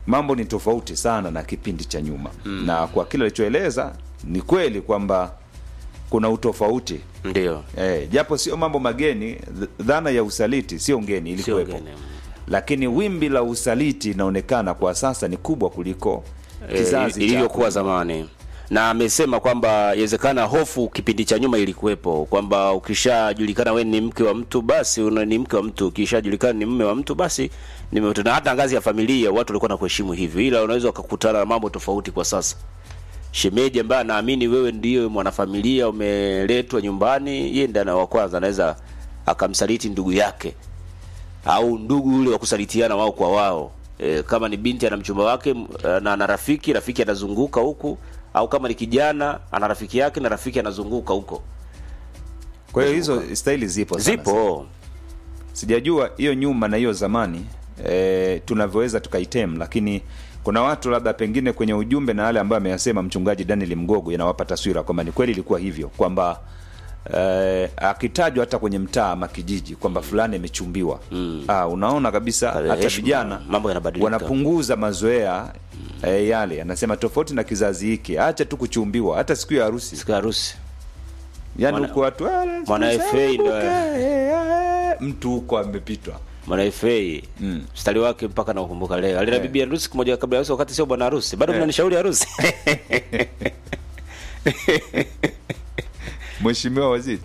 mambo ni tofauti sana na kipindi cha nyuma mm. na kwa kile alichoeleza ni kweli kwamba kuna utofauti ndio eh, japo sio mambo mageni th- dhana ya usaliti sio ngeni sio ilikuwepo ngeni. lakini wimbi la usaliti inaonekana kwa sasa ni kubwa kuliko kizazi Eh, iliyokuwa cha zamani na amesema kwamba inawezekana hofu kipindi cha nyuma ilikuwepo kwamba ukishajulikana we ni mke wa mtu basi una ni mke wa mtu ukishajulikana ni mme wa mtu basi ni mume wa mtu. na hata ngazi ya familia watu walikuwa na kuheshimu hivyo ila unaweza ukakutana na mambo tofauti kwa sasa shemeji ambaye anaamini wewe ndiyo mwanafamilia umeletwa nyumbani yeye ndiye ana wa kwanza anaweza akamsaliti ndugu yake au ndugu ule wa kusalitiana wao kwa wao e, kama ni binti ana mchumba wake m- na ana rafiki rafiki anazunguka huku au kama ni kijana ana rafiki yake na rafiki anazunguka huko kwa hiyo hizo staili zipo sana zipo sijajua hiyo nyuma na hiyo zamani e, tunavyoweza tukaitem lakini kuna watu labda pengine kwenye ujumbe na yale ambayo ameyasema mchungaji daniel mgogo yanawapa taswira kwamba ni kweli ilikuwa hivyo kwamba eh, akitajwa hata kwenye mtaa ama kijiji kwamba fulani amechumbiwa mm. ah, unaona kabisa Pale hata heshima, vijana mambo yanabadilika. wanapunguza mazoea eh, yale anasema tofauti na kizazi hiki acha tu kuchumbiwa hata siku ya harusi siku ya harusi yani Mwana- huko watu "Ah, mwana sasa FA ndo- kumbuka, eh, eh," mtu huko amepitwa mwana FA Mm. mstari wake mpaka naukumbuka leo alina Eh. bibi harusi siku moja kabla ya harusi wakati sio bwana harusi bado mnanishauri harusi mheshimiwa waziri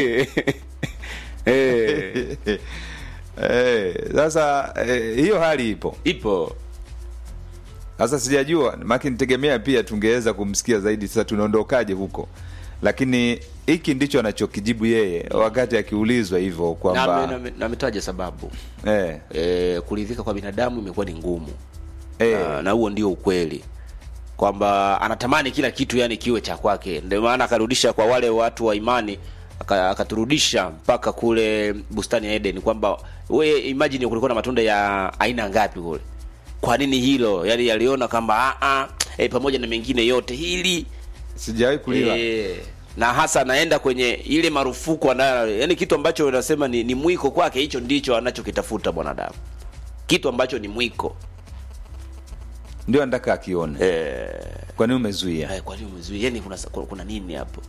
Eh, Eh, sasa eh, hiyo hali ipo ipo sasa sijajua maki nitegemea pia tungeweza kumsikia zaidi sasa tunaondokaje huko lakini hiki ndicho anachokijibu yeye wakati akiulizwa hivyo na ame- kwamba na ame- na ametaja sababu eh, e, kuridhika kwa binadamu imekuwa ni ngumu eh, na, na huo ndio ukweli kwamba anatamani kila kitu yani kiwe cha kwake ndio maana akarudisha kwa wale watu wa imani aka- akaturudisha mpaka kule bustani ya Eden kwamba we imagine kulikuwa na matunda ya aina ngapi kule kwa nini hilo yani yaliona kwamba a e, pamoja na mengine yote hili sijawahi kulila e, na hasa anaenda kwenye ile marufuku anayo yani kitu ambacho unasema ni, ni mwiko kwake hicho ndicho anachokitafuta mwanadamu kitu ambacho ni mwiko ndio anataka akione eh, kwa nini umezuia Eh, kwa nini umezuia? Yaani kuna, kuna, kuna nini hapo?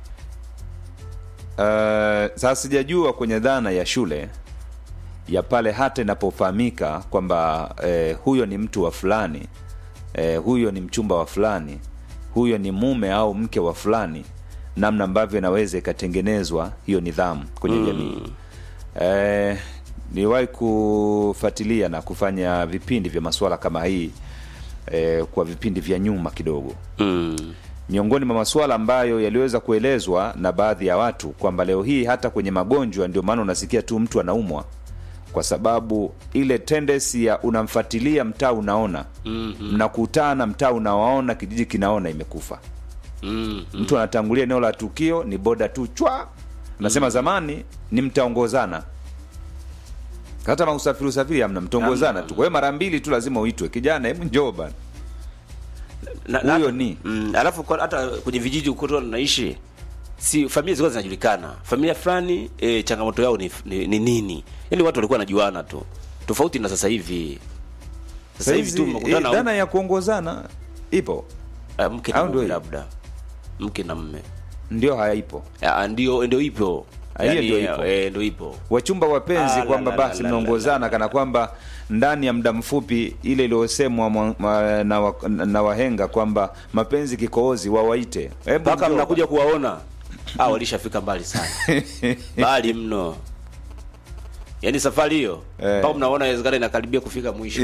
Uh, sasa sijajua kwenye dhana ya shule ya pale hata inapofahamika kwamba eh, huyo ni mtu wa fulani eh, huyo ni mchumba wa fulani huyo ni mume au mke wa fulani namna ambavyo inaweza ikatengenezwa hiyo nidhamu kwenye jamii eh, niwahi kufuatilia na kufanya vipindi vya masuala kama hii eh, kwa vipindi vya nyuma kidogo Mm. miongoni mwa masuala ambayo yaliweza kuelezwa na baadhi ya watu kwamba leo hii hata kwenye magonjwa ndio maana unasikia tu mtu anaumwa kwa sababu ile tendency ya unamfuatilia mtaa unaona Mm-hmm. mnakutana mtaa unawaona kijiji kinaona imekufa Mm. mtu anatangulia eneo la tukio ni boda tu chwa nasema zamani ni mtaongozana hata mausafiri usafiri amna mtaongozana tu kwa hiyo mara mbili tu lazima uitwe kijana hebu njoo bana Na- na- Huyo ni. mm, alafu kwa, hata kwenye vijiji huko tu naishi si familia zilikuwa zinajulikana familia fulani e, changamoto yao ni, ni, ni nini yaani watu walikuwa wanajuana tu tofauti na sasa hivi sasa hivi tu Saizi, mnakutana eh, dhana ya kuongozana ipo ah, mke na au ndio mume hiyo? labda mke na mme ndio haipo Ah, ndio ndio ipo Ah, hiyo Yaani, ndio ipo. eh, ndio ipo wachumba wapenzi Ah, la, kwamba la, basi la, la, mnaongozana kana kwamba ndani ya muda mfupi ile iliyosemwa mwa- ma- na, wa, na wahenga kwamba mapenzi kikoozi wawaite Hebu mpaka njoo mnakuja kuwaona ah, walishafika mbali sana mbali mno yaani safari hiyo Eh. mpaka mnaona inawezekana inakaribia kufika mwisho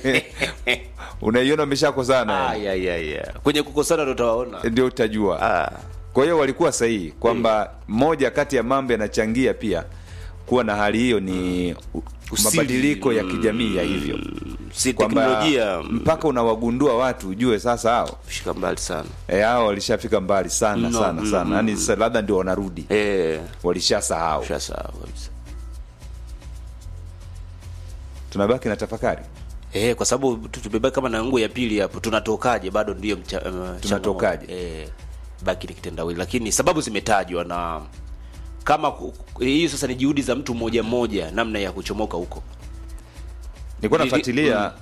unaiona umeshakosana ah, ya, ya, ya. kwenye kukosana ndo utawaona ndio utajua ah. kwa hiyo walikuwa sahihi kwamba moja kati ya mambo yanachangia pia kuwa na hali hiyo ni u- Usiri. mabadiliko ya kijamii ya hivyo si kwamba teknolojia mpaka unawagundua watu ujue sasa hao fika mbali sana e, hao walishafika mbali sana No, sana mm, sana yaani sasa labda ndio wanarudi eh, walishasahau ushasahau kabisa tunabaki na tafakari Eh, kwa sababu tu- tumebaki kama na nguo ya pili hapo tunatokaje bado ndiyo mcha, uh, Tunatokaje? changamoto. eh, baki ni kitendawili lakini sababu zimetajwa na kama ku- ku- hii sasa ni juhudi za mtu mmoja mmoja namna ya kuchomoka huko nilikuwa Ili- nafuatilia